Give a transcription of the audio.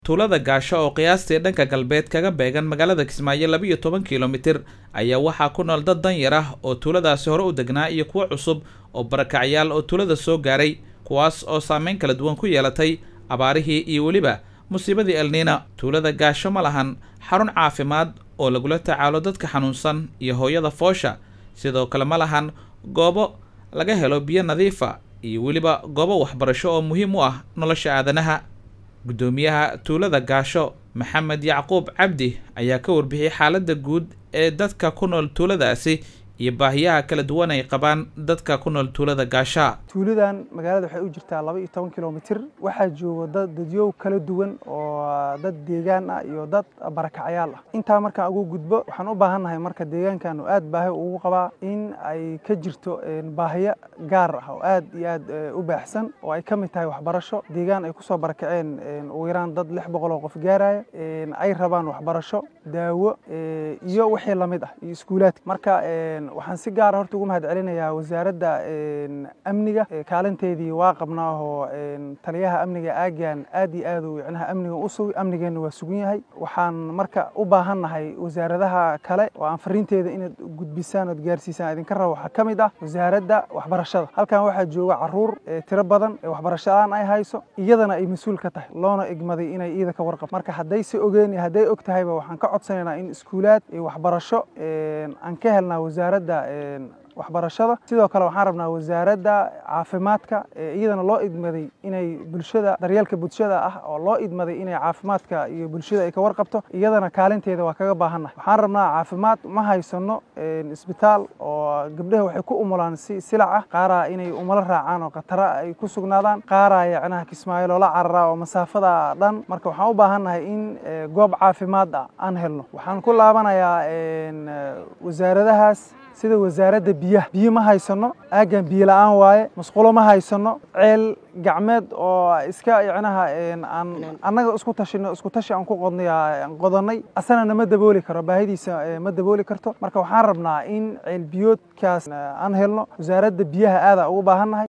tuulada gaasho oo qiyaastii dhanka galbeed kaga beegan magaalada kismaayo laba iyo toban kilomitir ayaa waxaa ku nool dad danyar ah oo tuuladaasi hore u degnaa iyo kuwo cusub oo barakacyaal oo tuulada soo gaaray kuwaas oo saameyn kala duwan ku yeelatay abaarihii iyo weliba musiibadii elniina tuulada gaasho ma lahan xarun caafimaad oo lagula tacaalo dadka xanuunsan iyo hooyada foosha sidoo kale ma lahan goobo laga helo biyo nadiifa iyo weliba goobo waxbarasho oo muhiim u ah nolosha aadanaha guddoomiyaha tuulada gaasho maxamed yacquub cabdi ayaa ka warbixiyey xaaladda guud ee dadka ku nool tuuladaasi iyo baahiyaha kala duwan ay qabaan dadka ku nool tuulada gaashaa tuuladan magaalada waxay u jirtaa laba iyo toban kilomitir waxaa jooga dad dadyow kala duwan oo dad deegaan ah iyo dad barakacyaal ah intaa markaan ugu gudbo waxaan u baahannahay marka deegaankan oo aad baahi ugu qabaa in ay ka jirto baahiyo gaar ah oo aad iyo aad u baaxsan oo ay ka mid tahay waxbarasho deegaan ay kusoo barakaceen ugu yaraan dad lix boqol oo qof gaaraya ay rabaan waxbarasho daawo iyo wixii lamid ah iyo iskuulaadka marka waxaan si gaara horta ugu mahad celinayaa wasaaradda amniga kaalinteedii waa qabnaa oo taliyaha amniga aagan aad iyo aad uu micnaha amniga u sugay amnigeenna waa sugan yahay waxaan marka u baahannahay wasaaradaha kale oo aan fariinteeda inaad gudbisaan ood gaarsiisaan idinka raba waxaa ka mid ah wasaaradda waxbarashada halkan waxaa jooga caruur tiro badan ee waxbarashalaan ay hayso iyadana ay mas-uul ka tahay loona egmaday inay iida ka warqabto marka hadday se ogeen iyo hadday og tahayba waxaan ka codsanaynaa in iskuulaad iyo waxbarasho aan ka helnaa wasaaradda waxbarashada sidoo kale waxaan rabnaa wasaaradda caafimaadka iyadana loo idmaday inay bulshada daryeelka bulshada ah oo loo idmaday inay caafimaadka iyo bulshada ay ka warqabto iyadana kaalinteeda waa kaga baahannahay waxaan rabnaa caafimaad ma haysano isbitaal oo gabdhaha waxay ku umulaan si silac ah qaaraa inay umalo raacaan oo khatara ay ku sugnaadaan qaaraa yacnaha kismaayo loola cararaa oo masaafada dhan marka waxaan u baahannahay in goob caafimaad ah aan helno waxaan ku laabanayaa wasaaradahaas sida wasaaradda biyaha biyo ma haysano aaggan biyo la-aan waaye masqulo ma haysano ceel gacmeed oo iska yacnaha aan annaga isku tashino isku tashi aan ku qodnay aan qodannay asana nama dabooli karo baahidiisa ma dabooli karto marka waxaan rabnaa in ceel biyoodkaas aan helno wasaaradda biyaha aadaa ugu baahannahay